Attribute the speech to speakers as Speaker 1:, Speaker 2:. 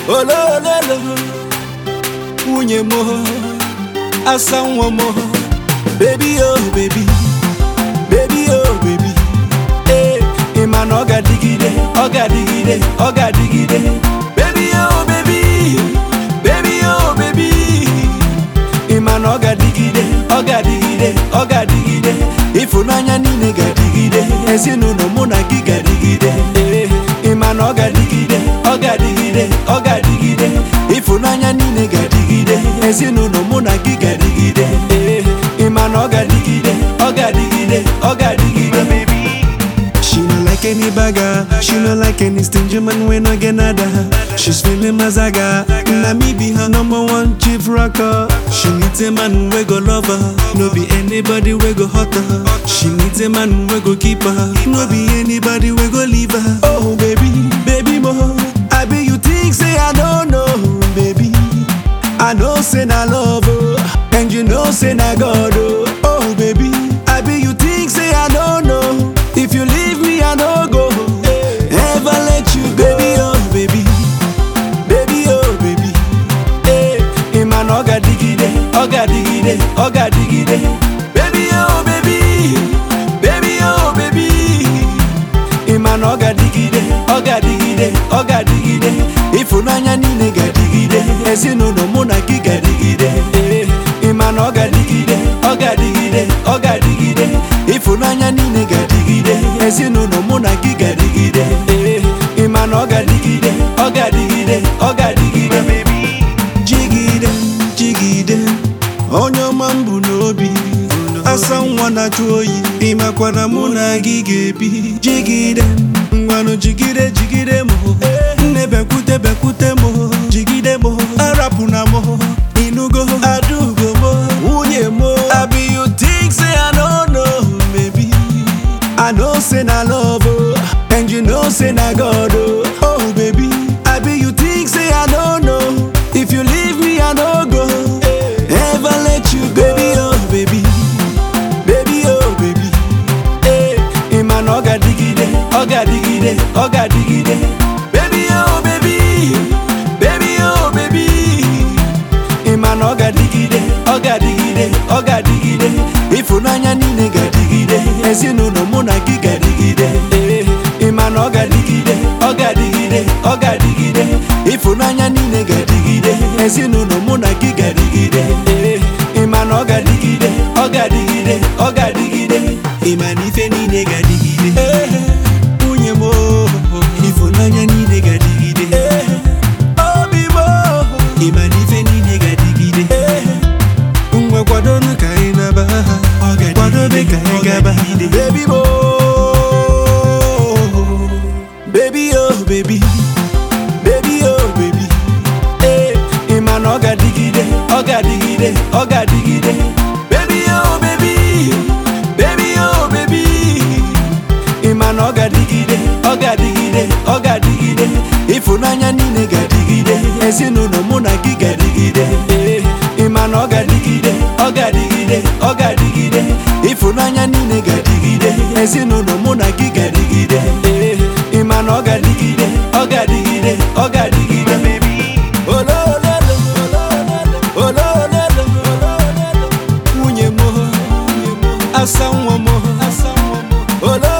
Speaker 1: olololo nwunye m asa nwa m bebi o bebi bebi o bebi ee ị ma na ọ ga-adịgide ọ ga-adịgide ọ ga-adịgide bebi o bebi bebi o bebi ị ma na ọ ga-adịgide ọ ga-adịgide ọ ga-adịgide ịfụnanya niile ga-adịgide ezinụlọ mụ na gị ga-adịgide ee ị ma na ọ ga-adịgide ọ ga-adịgide ọ ga-adịgide ịfụnanya niile ga-adịgide ezinụlọ mụ na gị ga-adịgide ee ị ma na ọ ga-adịgide ọ ga-adịgide ọ ga-adịgide
Speaker 2: She not like any bagger, she not like any stingy man when I get nada. She's feeling mazaga, na me be her number one chief rocker. She needs a man we go love her, no be anybody we go hurt her. She needs a man we go keep her, no be anybody we go leave her. Oh baby, baby mo, I be you think say I don't know, baby. I know say na love oh, and you know say na God oh. Oh baby, I be you think say I don't know. If you leave me I no go, ever let you go. Baby oh baby,
Speaker 1: baby oh baby ee ị ma na ọ ga-adịgide ọ ga-adịgide ọ ga-adịgide baby oh baby baby oh baby ị ma na ọ ga-adịgide ọ ga-adịgide ọ ga-adịgide ịfụnanya niile ga-adịgide ezinụlọ mụ na gị ga-adịgide ee ị ma na ọ ga-adịgide ọ ga-adịgide ọ ga-adịgide ịfụnanya niile ga-adịgide ezinụlọ mụ na gị ga-adịgide ee ị ma na ọ ga-adịgide ọ ga-adịgide ọ ga-adịgide
Speaker 2: jigide jigide onye ọma m bụ n'obi asa nwa na-achụ oyi ịmakwana mụ na gị ga-ebi jigide ngwanụ jigide jigide m nne bekwute bekwute m jigide m arapụna m ịnụgo adugo m nwunye m abi you think say I don't know maybe I know say na love oh, and you know say na God oh. Oh baby, I be you think say I don't know. If you leave me I no go, ever let you go. Baby oh baby,
Speaker 1: baby oh baby ee ị ma na ọ ga-adịgide ọ ga-adịgide ọ ga-adịgide baby oh baby baby oh baby ị ma na ọ ga-adịgide ọ ga-adịgide ọ ga-adịgide ịfụnanya niile ga-adịgide ezinụlọ mụ na gị ga-adịgide ee ị ma na ọ ga-adịgide ọ ga-adịgide ọ ga-adịgide ịfụnanya niile ga-adịgide ezinụlọ mụ na gị ga-adịgide ee ị ma na ọ ga-adịgide ọ ga-adịgide ọ ga-adịgide
Speaker 2: ịma na ife niile ga-adịgide.
Speaker 1: ee
Speaker 2: Nwunye m oh, ịfụnanya niile ga-adịgide.
Speaker 1: ee obi m
Speaker 2: Ịma na ife niile ga-adịgide.
Speaker 1: ee
Speaker 2: Ngwa kwadonu ka anyị naba ha. Kwadobe ka anyị gaba.
Speaker 1: baby mo baby oh baby baby oh baby ee ị ma na ọ ga-adịgide ọ ga-adịgide ọ ga-adịgide baby oh baby baby oh baby ị ma na ọ ga-adịgide ọ ga-adịgide ọ ga-adịgide ịfụnanya niile ga-adịgide ezinụlọ mụ na gị ga-adịgide ee ị ma na ọ ga-adịgide ọ ga-adịgide ọ ga-adịgide ịfụnanya niile ga-adịgide ezinụlọ mụ na gị ga-adịgide ee ị ma na ọ ga-adịgide ọ ga-adịgide ọ ga-adịgide olololo olololo nwunye m asa nwa m olololo